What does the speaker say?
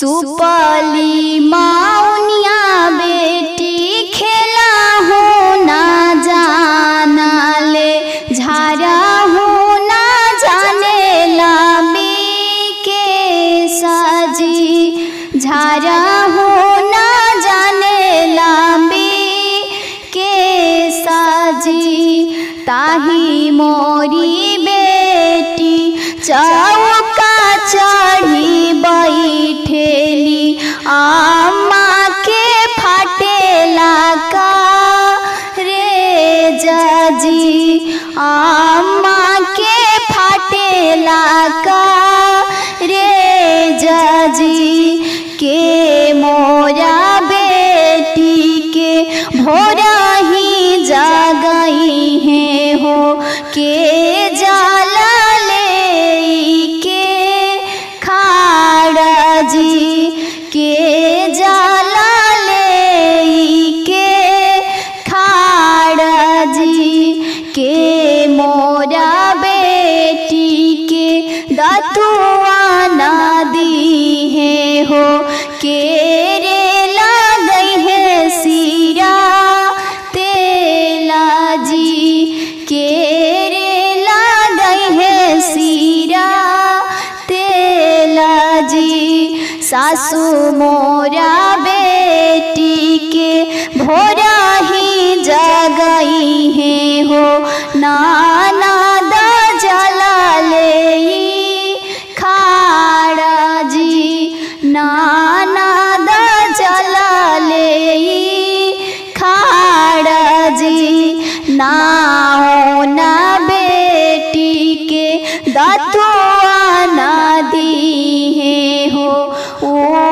सुपली माउनिया बेटी खेला हो ना जाना ले झारा हो ना जाने लाबी के साजी झारा हो ना जाने लाबी के साजी ताही मोरी बेटी चौका चढ़ी बैठेली आमा के फाटेला का रे जाजी आमा के फाटेला का रे जाजी के मोरा बेटी के भोरा ही जागई है हो के जाला ले के खाड़ा जी के जाला ले के खाड़ा जी के मोरा बेटी के दतुआ ना दी है हो के रे लगई है सीरा तेला जी के रे लगई है सीरा तेला जी सासू मोरा बेटी के भोरा ही जगई है हो नाना द जला ले खाड़ा जी नाना द जला ले खाड़ा जी नाओ ना बेटी के दतुआ ना दी है हो ओ